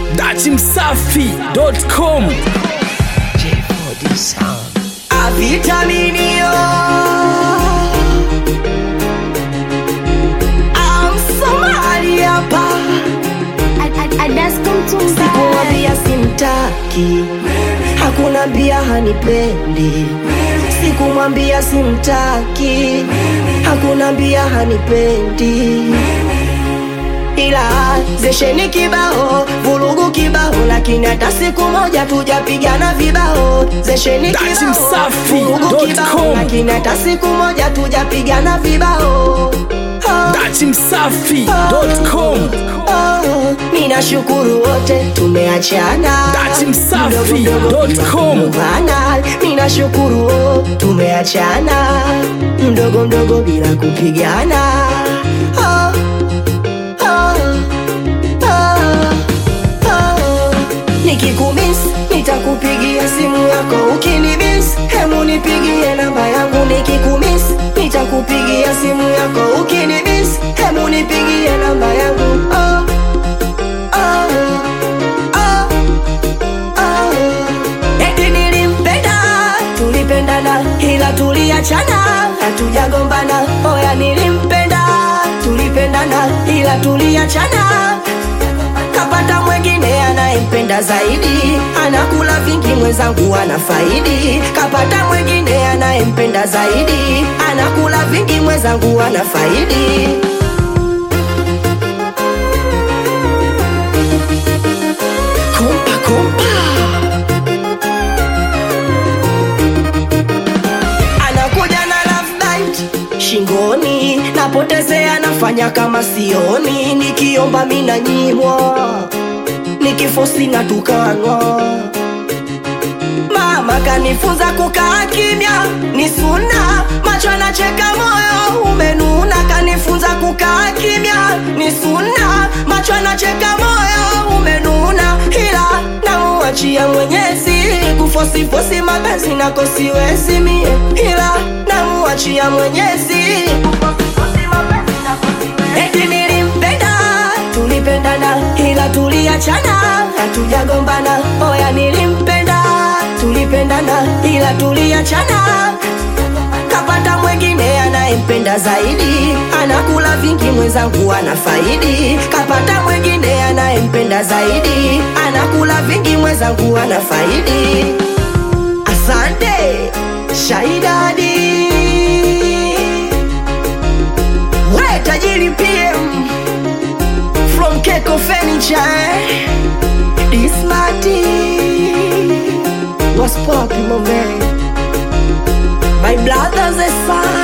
datimsafi.com Avitaminio Amsomali hapa Sikumwambia simtaki Hakuna mbia hanipendi Sikumwambia simtaki Hakuna mbia hanipendi ila zesheni kibao vurugu kibao lakini hata siku moja tujapigana vibao zesheni Dati kibao Msafi vurugu dot kibao com. lakini hata siku moja tujapigana vibao Ah, datimsafi.com oh, ninashukuru wote tumeachana Dati Msafi Mdogo mdogo dot com. tunakumbana. ninashukuru oh, tumeachana mdogo mdogo bila kupigana oh, oh, oh, oh. nikikumis nitakupigia simu yako ukinimis hemu nipigie namba yangu nikikumis nitakupigia simu yako ukinimis hemu nipigie namba yangu oh, oh, oh, oh. Eti nilimpenda tulipendana ila tuliachana hatujagombana oya nilimpenda tulipendana ila tuliachana kapata mwengine anayempenda zaidi anakula vingi mwenzangu ana faidi kapata mwengine anayempenda zaidi anakula vingi mwenzangu ana faidi kumpa kumpa anakuja na love bite shingoni napotezea nafanya kama sioni nikiomba mina nyimwa nikifosi na tukanwa mama kanifunza kukaa kimya ni suna macho anacheka moyo umenuna kanifunza kukaa kimya ni suna macho anacheka moyo umenuna ila namuachia mwenyezi kufosifosi mapenzi nako siwezi mie ila namuachia mwenyezi kufosifosi mapenzi nako siwezi. eti nilimpenda tulipendana ila tuliachana hatujagombana oya nilimpenda tulipendana ila tuliachana kapata mwengine anayempenda zaidi anakula vingi mwenzangu ana faidi kapata mwengine anayempenda zaidi anakula vingi mwenzangu ana faidi asante shaidadi we tajiri pm from Keko Furniture. This Marty was popping my man. My brother's a son.